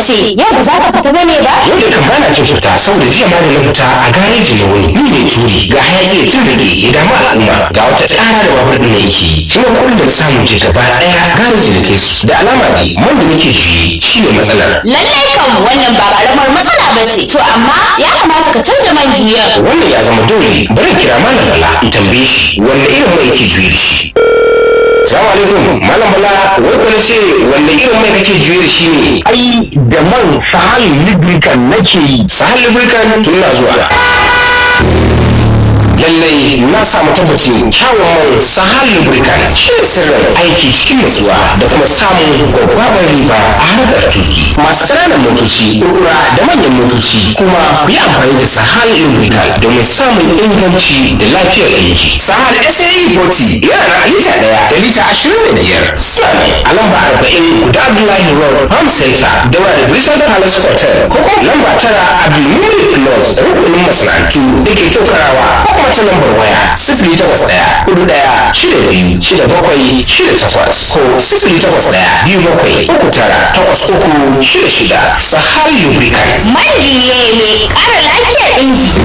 ce yau ba za ka fita bane ba yau da kan bana cin fita saboda jiya ma da na fita a gareji na wuni ni ne turi ga hayaki ya tun rage ya damu al'umma ga wata ƙara da babur ɗin na yake shi ne kullum da samun je gaba ɗaya gareji da kai su da alama dai man da nake juye shi ne matsalar lallai kan wannan ba karamar matsala ba ce to amma ya kamata ka canza man juyar wannan ya zama dole bari in kira malam bala in tambaye shi wanne irin mai yake juye da shi Salamu alaikum malam bala wai kuna ce wanne irin mai kake juye da shi ne ai da man sahal lubricant nake yi sahal lubricant tun na zuwa lallai na samu tabbacin kyawun man sahal lubricant shi ne sirrin aiki cikin nutsuwa da kuma samun gwaggwabar riba a harkar tuki masu ƙananan motoci kurkura da manyan motoci kuma ku yi amfani da sahal lubricant domin samun inganci da lafiyar aiki sahal sae 40 yana na lita ɗaya da lita ashirin da biyar suna ne a lamba arba'in guda abdullahi road farm center daura da bristol palace hotel ko kuma lamba tara abdulmumin close rukunin masana'antu da ke tokarawa ko kuma ta lambar waya sifili takwas ɗaya hudu ɗaya shida biyu shida bakwai shida takwas ko sifili takwas ɗaya biyu bakwai uku tara takwas uku shida shida sahal lubricant man juye mai ƙara lafiyar inji